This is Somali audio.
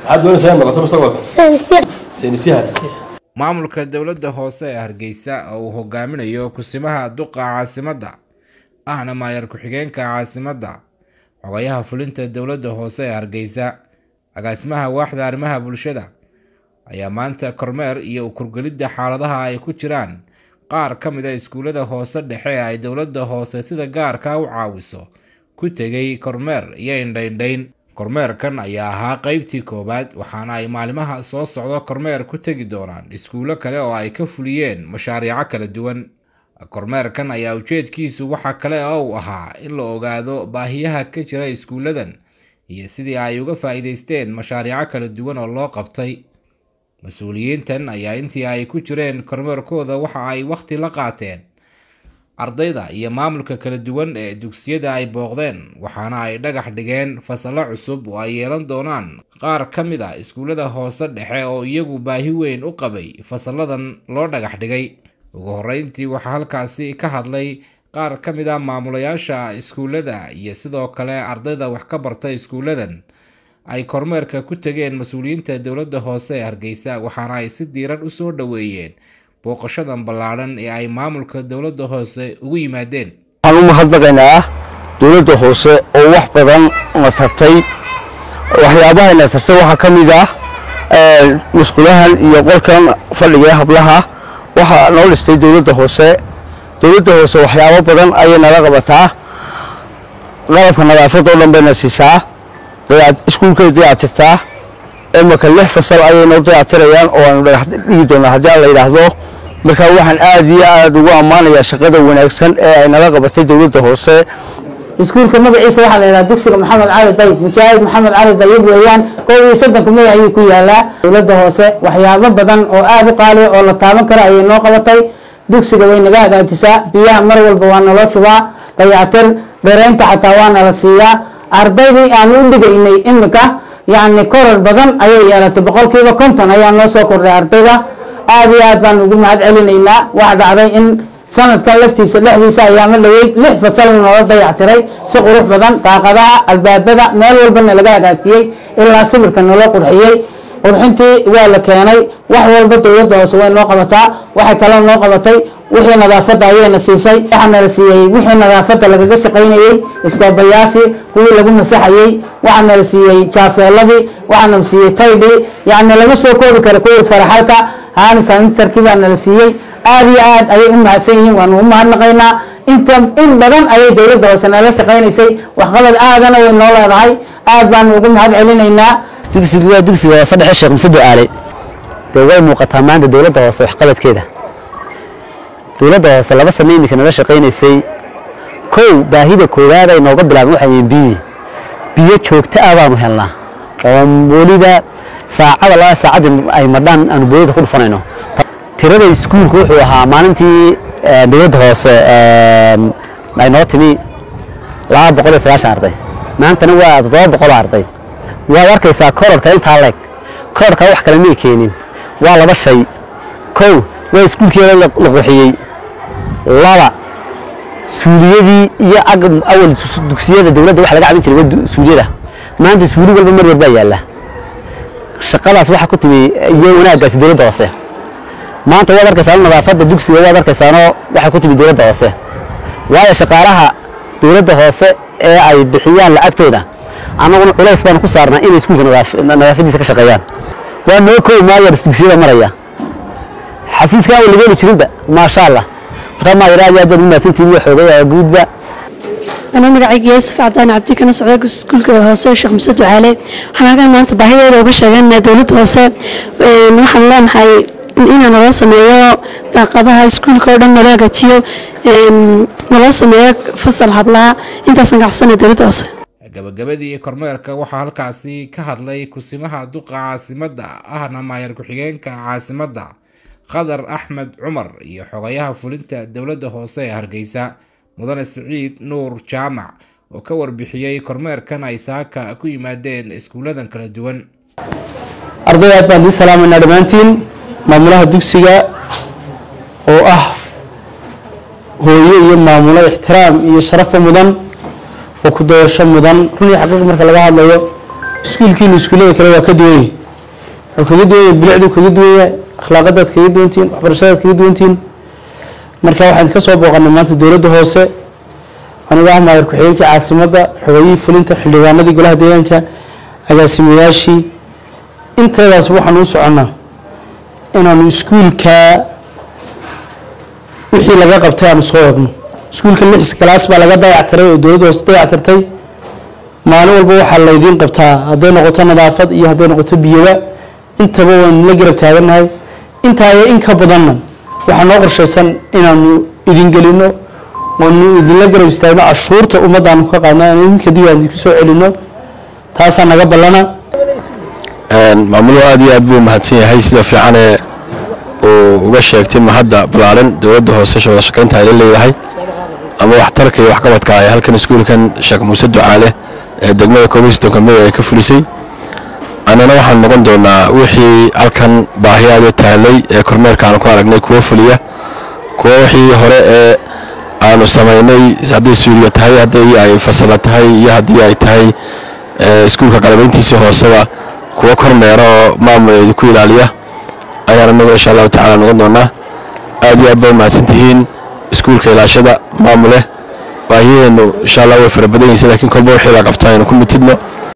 maxaad doonaysaa inaad noqoto mustaqbalka saynisya saynisyahan maamulka dowladda hoose ee hargeysa oo uu hogaaminayo kusimaha duqa caasimadda ahna maayar ku-xigeenka caasimadda xogayaha fulinta dowladda hoose ee hargeysa agaasimaha waaxda arrimaha bulshada ayaa maanta kormeer iyo ukurgelidda xaaladaha ay ku jiraan qaar ka mid a iskuullada hoose dhexe ee ay dowladda hoose sida gaarka u caawiso ku tegay kormeer iyo indhaindhayn kormeerkan ayaa ahaa qeybtii koowaad waxaana ay maalimaha soo socdo kormeer ku tegi doonaan iskuullo kale oo ay ka fuliyeen mashaariico kala duwan kormeerkan ayaa ujeedkiisu waxa kale oo uu ahaa in la ogaado baahiyaha ka jira iskuulladan iyo sidii ay uga faa'iidaysteen mashaariico kala duwan oo loo qabtay mas-uuliyiintan ayaa intii ay ku jireen kormeerkooda waxa ay wakhti la qaateen ardayda iyo maamulka kala duwan ee dugsiyada ay booqdeen waxaana ay dhagax dhigeen fasallo cusub oo ay yeelan doonaan qaar ka mid a iskuullada hoose dhexe oo iyagu baahi weyn u qabay fasalladan loo dhagax dhigay ugu horreyntii waxaa halkaasi ka hadlay qaar ka mid a maamulayaasha iskuullada iyo sidoo kale ardayda wax ka barta iskuulladan ay kormeerka ku tegeen mas-uuliyiinta dowladda hoose ee hargeysa waxaana ay si diiran u soo dhoweeyeen booqashadan ballaadhan ee ay maamulka dowladda hoose ugu yimaadeen waxaan u mahadnaqaynaa dowladda hoose oo wax badan na tartay waxyaabaha na tartay waxaa ka mid ah musqulahan iyo qolkan fadhiga ee hablaha waxaa noo dhistay dowladda hoose dowladda hoose waxyaabo badan ayay nala qabataa qalabka nadaafadda oo dhan bayna siisaa iskuulkay dayactirtaa imaka lix fasal ayay noo dayactirayaan oo aanu dhagax dhigi doonaa haddii aan la yidhaahdo marka waxaan aad iyo aad ugu ammaanayaa shaqada wanaagsan ee ay nala qabatay dowladda hoose iskuulka magaciisa waxaa la yidhaha dugsiga maxamed cali dayib mujaahid maxamed cali dayib weeyaan koob iyo soddonka magac ayuu ku yaalaa dowladda hoose waxyaabo badan oo aada u qaaliya oo la taaban karo ayay noo qabatay dugsiga way naga hagaajisaa biyaha mar walba waa naloo shubaa dayactir dhereynta xataa waa nala siiyaa ardaydii aan u dhigaynay imika yacni korar badan ayay yeelatay boqolkiiba konton ayaa noo soo kordhay ardayda aada iyo aad baan ugu mahad celinaynaa waxa dhacday in sanadkan laftiisa dhexdiisa ayaama dhaweyd lix fasal noola dayactiray si qurux badan daaqadaha albaabada meel walbana laga hagaajiyey ilaa sibirka naloo qurxiyey qurxintii waa la keenay wax walba dowladda hoose way noo qabataa waxay kaloo noo qabatay wixii nadaafadda ayayna siisay waxaana la siiyey wixii nadaafadda lagaga shaqaynayey iskoobayaashii kuwii lagu masaxayey waxaana la siiyey jaafeeladii waxaana la siiyey taydhii yacni laga soo koobi kara kuwii faraxalka haani sanitarkii baana la siiyey aada iyo aad ayay u mahadsan yihiin waanu u mahadnaqaynaa inta in badan ayay dowladda hoose nala shaqaynaysay waxqabad aadana way noo leedahay aad baanu ugu mahad celinaynaa dugsigu waa dugsiga hoose dhexe sheekh musado aale dee way muuqataa maanta dowladda hoose waxqabadkeeda dowladda hoose laba sano iminka nala shaqaynaysay kow baahida koowaad ay nooga bilaabeen waxay yihiin biyi biyo joogto ah baanu helnaa oo weliba saacada laba saacadii ay madhaan aanu boolida ku dhufanayno tirada iskuulka wuxuu ahaa maalintii dowladda hoose ay noo timi laba boqol iyo sagaashan arday maantana waa toddoba boqol arday waad arkaysaa kororka intaa leeg kororka wax kale may keenin waa laba shay kow waa iskuulkeeda la quxiyey laba suuliyadii iyo awal dugsiyada dowladda waxa laga cabin jiray waa suuliyada maanta suuli walba mar walbaa yaalla shaqadaas waxaa ku timi iyo wanaaggaasi dowladda hoose maanta waad arkaysaa nadaafadda dugsiga waad arkaysaanoo waxaa ku timi dowladda hoose waayo shaqaalaha dowladda hoose ee ay bixiyaan lacagtooda annaguna culays baanu ku saarnaa inay iskuulka nadaafadiisa ka shaqeeyaan waa noo koob maayar dugsiyada maraya xafiiskan waa laga heli jirinba maasha allah markaa maayar aad iyo aad baad u mahadsantihin iyo xoogay guudba أنا magacayga yaasif cadaan cabdi kana socda iskuulka hoose sheekh muse ducaale waxaan halkan maanta baahideeda uga sheeganaa dowladda hoose waxaan leenahay inaa naloo sameeyo daaqadaha iskuulka oo dhan naloo hagaajiyo naloo sameeyo fasal hablaha intaasaan gacsanay dowladda hoose gabagabadii kormeerka waxaa halkaasi ka hadlay kusimaha duqa caasimadda ahna maayar ku-xigeenka caasimadda khadar axmed cumar iyo xogayaha fulinta dowladda hoose ee hargeysa mudane siciid nuur jaamac oo ka warbixiyey kormeerkan ay saaka ku yimaadeen iskuulladan kala duwan arday aad baan idiin salaamaynaa dhammaantiin maamulaha dugsiga oo ah hooyo iyo maamulo ixtiraam iyo sharafo mudan oo ku dayasho mudan run iyo xaqiiq marka laga hadlayo iskuulkiina iskuullada kale waa ka duwan yahay wuxuu kaga duwan yahay bilicdu kaga duwan yahay akhlaaqadaad kaga duwantihiin waxbarashadaad kaga duwantihiin marka waxaan ka soo booqanay maanta dowladda hoose anigu ah maayar ku-xigeenkii caasimadda xogayihii fulinta xildhibaanadii golaha deegaanka agaasimayaashii inteedaas waxaan u soconnaa inaanu iskuulka wixii laga qabtay aanu soo egno iskuulka lix galaas baa laga dayactiray oo dowladda hoose dayactirtay maalin walba waxaa laydiin qabtaa hadday noqoto nadaafad iyo hadday noqoto biyoba intaba waanu la garab taagannahay intaa iyo in ka badanna waxaa noo qorshaysan inaanu idin gelino waanu idinla garab istaagno cashuurta ummaddaanu ka qaadno aan idinka dib aan idinku soo celino taasaa naga ballana maamuluhu aad iyo aad buu mahadsan yahay sida fiicanee uu uga sheegtay mahadda ballaaran dowladda hoose wada shaqaynta ay la leedahay ama waxtarka iyo waxqabadka ay halkan iskuulkan sheekh muuse ducaale ee degmada koobiystonka mey ay ka fulisay annana waxaan noqon doonaa wixii halkan baahiyaada taallay ee kormeerka aanu ku aragnay kuwo fuliya kuwo wixii hore ee aanu samaynay hadday suuliya tahay hadday ay fasala tahay iyo haddii ay tahay iskuulka qalabayntiisii hooseba kuwo kormeera oo maamuleedu ku ilaaliya ayaan anagu insha allahu tacala noqon doonaa aad iyo aad bay mahadsantihiin iskuulka ilaashada maamule baahiyaheennu insha allah way fara badan yihiin laakiin kolba wixii la qabto aynu ku mitidno